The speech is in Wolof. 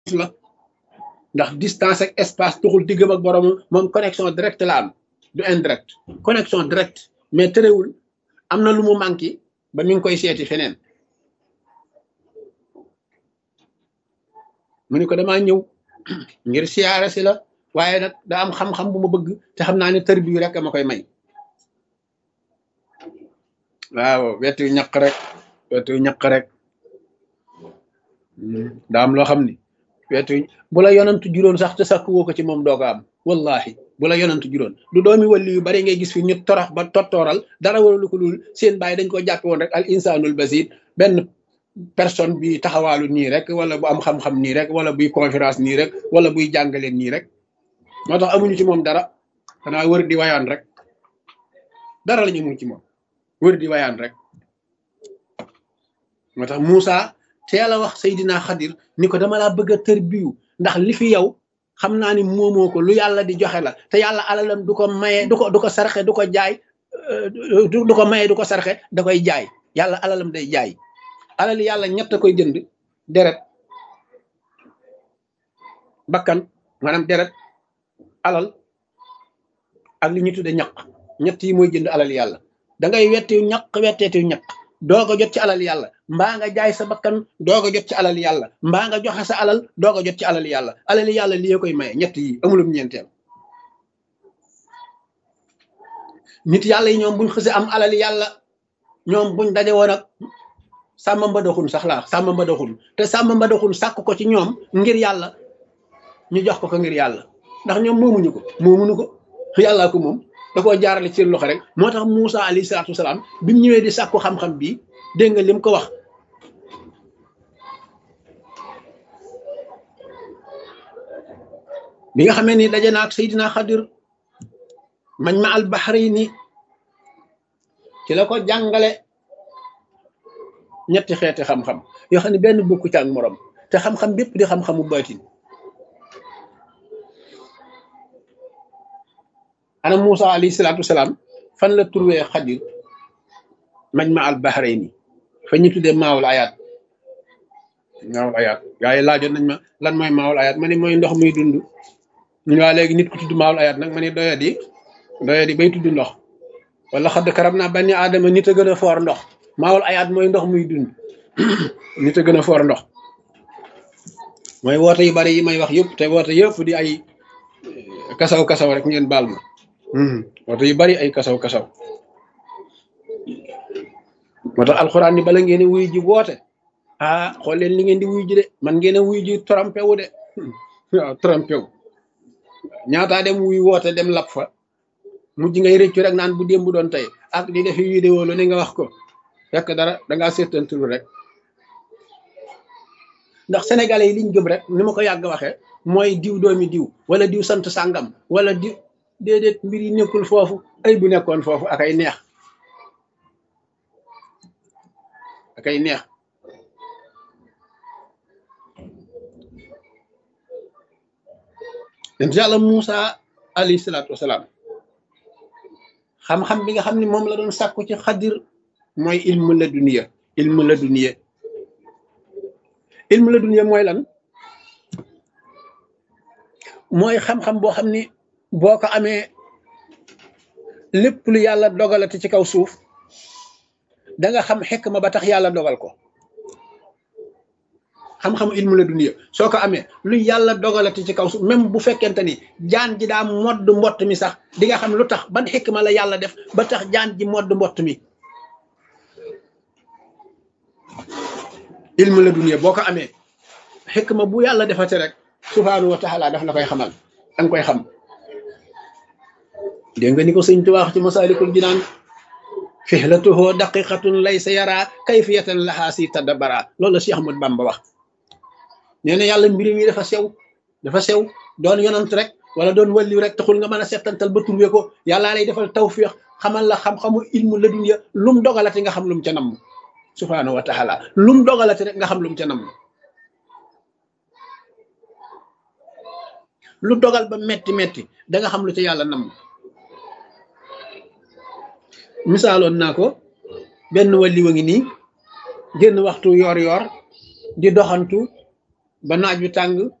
la ndax distance ak espace tuxul diggam ak borom moom connexion direct la am du indirect connexion direct mais terewul am na lu mu manqué ba mi ngi koy seeti feneen mu ni ko damaa ñëw ngir siyaare si la waaye nag da am xam-xam bu ma bëgg te xam naa ne tër bi rek ma koy may waaw wetu ñaq rek wetu ñaq rek daa am loo xam ni wetu bu la yonantu juróon sax te sakk woo ko ci moom doo ko am wallahi bu la yonantu juróon du doomi walli yu bari ngay gis fi ñu torox ba tottooral dara waralu ko dul seen bàyyi dañ ko jàppe woon rek al insanul basir benn personne bi taxawaalu nii rek wala bu am xam-xam nii rek wala buy conférence nii rek wala buy jàngale nii rek moo tax amuñu ci moom dara xanaa wër di wayaan rek dara la ñu amul ci moom wër di wayaan rek moo tax Moussa teel a wax Seydina Xadir ni ko dama laa bëgg a tër biyu ndax li fi yow xam naa ni moomoo ko lu yàlla di joxe la te yàlla alalam du ko maye du ko du ko sarxe du ko jaay du ko maye du ko sarxe da koy jaay yàlla alalam day jaay alali yàlla ñett koy jënd deret bakkan maanaam deret alal ak li ñu tudde ñaq ñett yi mooy jënd alal yàlla da ngay wettiw ñaq wetteetiw ñaq doog a jot ci alal yàlla mbaa nga jaay sa bakkan doog a jot ci alal yàlla mbaa nga joxe sa alal doog a jot ci alal yàlla alal yàlla li koy maye ñett yi amulum ñeenteel nit yàlla yi ñoom buñ xëse am alal yàlla ñoom buñ daje woon ak sàmm mbadaxun sax laa sàmm mbadaxun te sàmm mbadaxun sàkk ko ci ñoom ngir yàlla ñu jox ko ko ngir yàlla ndax ñoom moomuñu ko moomuñu ko yàllaa ko moom da koo jaarale ci seen loxo rek moo tax Moussa alayhi salaatu wasalaam bi mu ñëwee di sàkku xam-xam bi dégg nga lim ko wax bi nga xamee ni daje na ak Seydina Xadir mañ ma al bahrayni ci la ko jàngale ñetti xeeti xam-xam yoo xam ne benn bokku ci ak morom te xam-xam bépp di xam-xamu baatin ana Moussa alayhi salaatu wasalaam fan la trouvé Xadir mañ ma al bahrayni fa ñu tuddee maawul ayaat maawul ayaat gaa yi laajoon nañ ma lan mooy maawul ayaat ma ne mooy ndox muy dund ñu waa léegi nit ku tudd maawul ayaat nag ma ne doya di doya di bay tudd ndox wala xadd karab naa bani aadama nit a gën a foor ndox maawul ayaat mooy ndox muy dund nit a gën a foor ndox mooy woote yu bari yi may wax yëpp te woote yëpp di ay kasaw kasaw rek ngeen baal ma woote yu bari ay kasaw kasaw moo tax alxuraan ni bala ngeen wuy ji woote ah xool leen li ngeen di wuy ji de man ngeen a wuy ji trompé wu de waaw trompé wu ñaataa dem wuy woote dem lap fa mujj ngay rëccu rek naan bu démb doon tey ak di defi vidéo lu ne nga wax ko fekk dara dangaa seetantul rek ndax sénégalais yi liñ gëm rek ni ma ko yàgg waxee mooy diw doomi diw wala diw sant sàngam wala diw déedéet mbir yi nekkul foofu ay bu nekkoon foofu ak ay neex ak ay neex dem yàlla Moussa alayhi salaatu wasalaam xam-xam bi nga xam ne moom la doon sàkku ci xadir mooy ilmu la duniya ilmu la duniya ilmu la duniya mooy lan mooy xam-xam boo xam ni boo ko amee lépp lu yàlla dogalati ci kaw suuf da nga xam xekk ma ba tax yàlla dogal ko xam-xamu ilmu la duniya soo ko amee lu yàlla dogalati ci kaw suuf même bu fekkente ni jaan ji daa modd mbott mi sax di nga xam lu tax ban xekk ma la yàlla def ba tax jaan ji modd mbott mi ilmu la duniya boo ko amee xekk ma bu yàlla defate rek subhaanahu wa taala daf la koy xamal danga koy xam dégg nga ni ko sëñ Tuubaa wax ci masaalikul jinaan fihlatuhu daqiqatun laysa yara kayfiyatan lahaa si tadabara loolu la Cheikh Ahmad Bamba wax nee na yàlla mbiri mi dafa sew dafa sew doon yonant rek wala doon walliw rek taxul nga mën a settantal ba turwe ko yàllaa lay defal tawfiix xamal la xam-xamu ilmu la dunya lum dogalati nga xam lum ca namm subhaanahu wa taala lum dogalati rek nga xam lum ca namm lu dogal ba metti metti da nga xam lu ca yàlla namm misaaloon naa ko benn wàlli wa ngi nii génn waxtu yoor yoor di doxantu ba naaj wi tàng